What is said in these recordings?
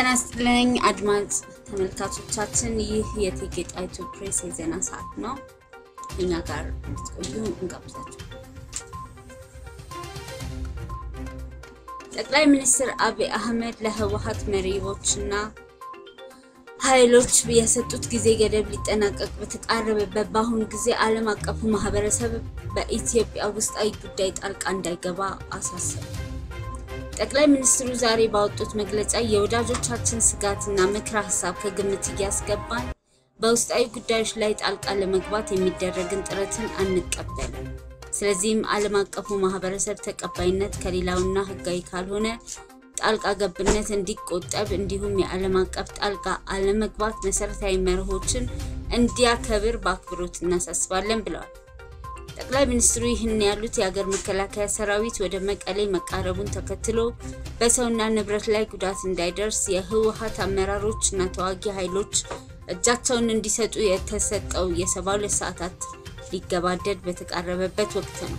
ጤና ይስጥልኝ አድማጭ ተመልካቾቻችን፣ ይህ የእቴጌ ጣይቱ ፕሬስ የዜና ሰዓት ነው። እኛ ጋር እንድትቆዩ እንጋብዛችሁ። ጠቅላይ ሚኒስትር አብይ አህመድ ለህወሓት መሪዎችና ኃይሎች የሰጡት ጊዜ ገደብ ሊጠናቀቅ በተቃረበበት በአሁኑ ጊዜ ዓለም አቀፉ ማህበረሰብ በኢትዮጵያ ውስጣዊ ጉዳይ ጣልቃ እንዳይገባ አሳሰቡ። ጠቅላይ ሚኒስትሩ ዛሬ ባወጡት መግለጫ የወዳጆቻችን ስጋትና ምክረ ሀሳብ ከግምት እያስገባን በውስጣዊ ጉዳዮች ላይ ጣልቃ ለመግባት የሚደረግን ጥረትን አንቀበልም። ስለዚህም ዓለም አቀፉ ማህበረሰብ ተቀባይነት ከሌላውና ህጋዊ ካልሆነ ጣልቃ ገብነት እንዲቆጠብ እንዲሁም የዓለም አቀፍ ጣልቃ አለመግባት መሰረታዊ መርሆችን እንዲያከብር በአክብሮት እናሳስባለን ብለዋል። ጠቅላይ ሚኒስትሩ ይህን ያሉት የሀገር መከላከያ ሰራዊት ወደ መቀሌ መቃረቡን ተከትሎ በሰውና ንብረት ላይ ጉዳት እንዳይደርስ የህወሓት አመራሮች እና ተዋጊ ኃይሎች እጃቸውን እንዲሰጡ የተሰጠው የሰባ ሁለት ሰዓታት ሊገባደድ በተቃረበበት ወቅት ነው።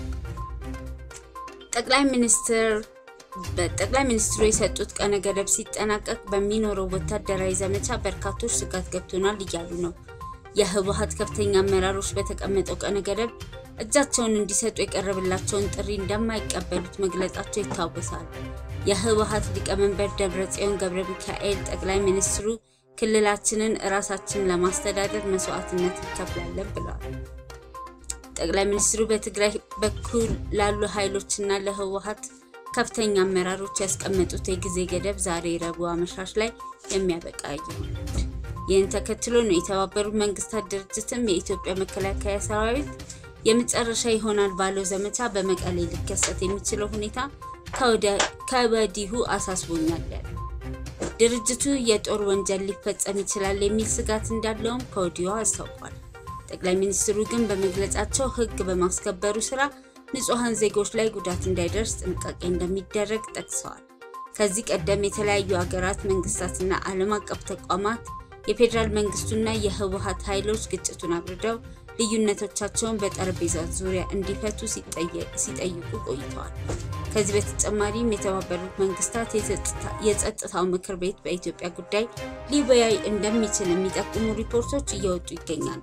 ጠቅላይ ሚኒስትር በጠቅላይ ሚኒስትሩ የሰጡት ቀነ ገደብ ሲጠናቀቅ በሚኖረው ወታደራዊ ዘመቻ በርካቶች ስጋት ገብቶናል እያሉ ነው። የህወሓት ከፍተኛ አመራሮች በተቀመጠው ቀነ ገደብ እጃቸውን እንዲሰጡ የቀረበላቸውን ጥሪ እንደማይቀበሉት መግለጻቸው ይታወሳል። የህወሓት ሊቀመንበር ደብረጽዮን ገብረ ሚካኤል ጠቅላይ ሚኒስትሩ ክልላችንን እራሳችንን ለማስተዳደር መስዋዕትነት እንከፍላለን ብለዋል። ጠቅላይ ሚኒስትሩ በትግራይ በኩል ላሉ ኃይሎችና ለህወሓት ከፍተኛ አመራሮች ያስቀመጡት የጊዜ ገደብ ዛሬ ረቡዕ አመሻሽ ላይ የሚያበቃ ይሆናል። ይህን ተከትሎ ነው የተባበሩት መንግስታት ድርጅትም የኢትዮጵያ መከላከያ ሰራዊት የመጨረሻ ይሆናል ባለው ዘመቻ በመቀሌ ሊከሰት የሚችለው ሁኔታ ከወዲሁ አሳስቦኛል ያለ ድርጅቱ የጦር ወንጀል ሊፈጸም ይችላል የሚል ስጋት እንዳለውም ከወዲሁ አስታውቋል። ጠቅላይ ሚኒስትሩ ግን በመግለጫቸው ህግ በማስከበሩ ስራ ንጹሐን ዜጎች ላይ ጉዳት እንዳይደርስ ጥንቃቄ እንደሚደረግ ጠቅሰዋል። ከዚህ ቀደም የተለያዩ ሀገራት መንግስታትና ዓለም አቀፍ ተቋማት የፌዴራል መንግስቱና የህወሓት ኃይሎች ግጭቱን አብርደው ልዩነቶቻቸውን በጠረጴዛ ዙሪያ እንዲፈቱ ሲጠይቁ ቆይተዋል። ከዚህ በተጨማሪም የተባበሩት መንግስታት የጸጥታው ምክር ቤት በኢትዮጵያ ጉዳይ ሊወያይ እንደሚችል የሚጠቁሙ ሪፖርቶች እየወጡ ይገኛሉ።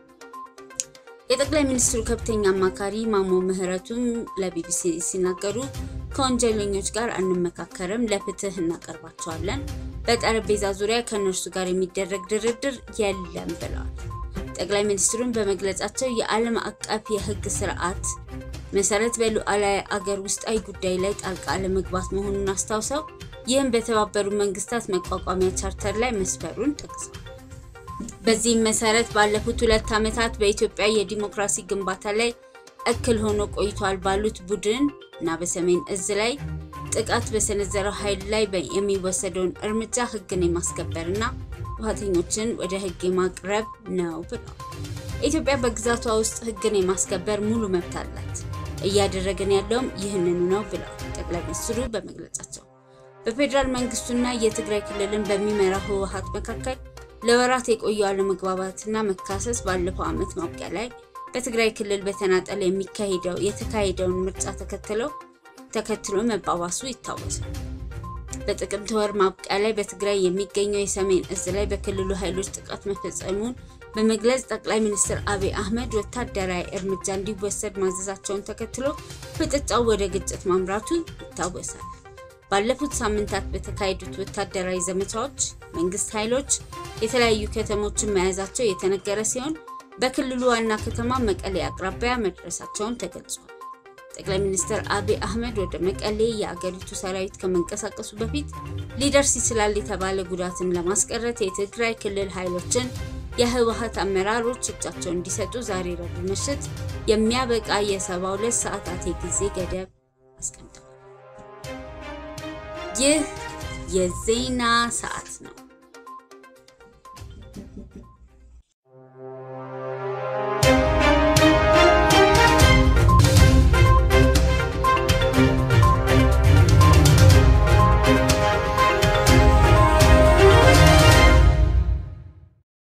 የጠቅላይ ሚኒስትሩ ከፍተኛ አማካሪ ማሞ ምህረቱም ለቢቢሲ ሲናገሩ ከወንጀለኞች ጋር አንመካከርም፣ ለፍትህ እናቀርባቸዋለን። በጠረጴዛ ዙሪያ ከእነርሱ ጋር የሚደረግ ድርድር የለም ብለዋል። ጠቅላይ ሚኒስትሩን በመግለጫቸው የዓለም አቀፍ የህግ ስርዓት መሰረት በሉዓላዊ አገር ውስጣዊ ጉዳይ ላይ ጣልቃ ለመግባት መሆኑን አስታውሰው ይህም በተባበሩ መንግስታት መቋቋሚያ ቻርተር ላይ መስፈሩን ጠቅሰዋል። በዚህም መሰረት ባለፉት ሁለት ዓመታት በኢትዮጵያ የዲሞክራሲ ግንባታ ላይ እክል ሆኖ ቆይቷል ባሉት ቡድን እና በሰሜን እዝ ላይ ጥቃት በሰነዘረው ኃይል ላይ የሚወሰደውን እርምጃ ህግን የማስከበር እና ጥፋተኞችን ወደ ህግ የማቅረብ ነው ብለዋል። ኢትዮጵያ በግዛቷ ውስጥ ህግን የማስከበር ሙሉ መብት አላት፣ እያደረገን ያለውም ይህንኑ ነው ብለዋል ጠቅላይ ሚኒስትሩ በመግለጫቸው። በፌዴራል መንግስቱና የትግራይ ክልልን በሚመራው ህወሓት መካከል ለወራት የቆዩ አለመግባባትና መካሰስ ባለፈው ዓመት ማብቂያ ላይ በትግራይ ክልል በተናጠል የሚካሄደው የተካሄደውን ምርጫ ተከትለው ተከትሎ መባባሱ ይታወሳል። በጥቅምት ወር ማብቂያ ላይ በትግራይ የሚገኘው የሰሜን እዝ ላይ በክልሉ ኃይሎች ጥቃት መፈጸሙን በመግለጽ ጠቅላይ ሚኒስትር አብይ አህመድ ወታደራዊ እርምጃ እንዲወሰድ ማዘዛቸውን ተከትሎ ፍጥጫው ወደ ግጭት ማምራቱ ይታወሳል። ባለፉት ሳምንታት በተካሄዱት ወታደራዊ ዘመቻዎች መንግስት ኃይሎች የተለያዩ ከተሞችን መያዛቸው የተነገረ ሲሆን በክልሉ ዋና ከተማ መቀሌ አቅራቢያ መድረሳቸውን ተገልጿል። ጠቅላይ ሚኒስትር አብይ አህመድ ወደ መቀሌ የአገሪቱ ሰራዊት ከመንቀሳቀሱ በፊት ሊደርስ ይችላል የተባለ ጉዳትን ለማስቀረት የትግራይ ክልል ኃይሎችን የህወሓት አመራሮች እጃቸውን እንዲሰጡ ዛሬ ረቡዕ ምሽት የሚያበቃ የሰባ ሁለት ሰዓታት የጊዜ ገደብ አስቀምጠዋል። ይህ የዜና ሰዓት ነው።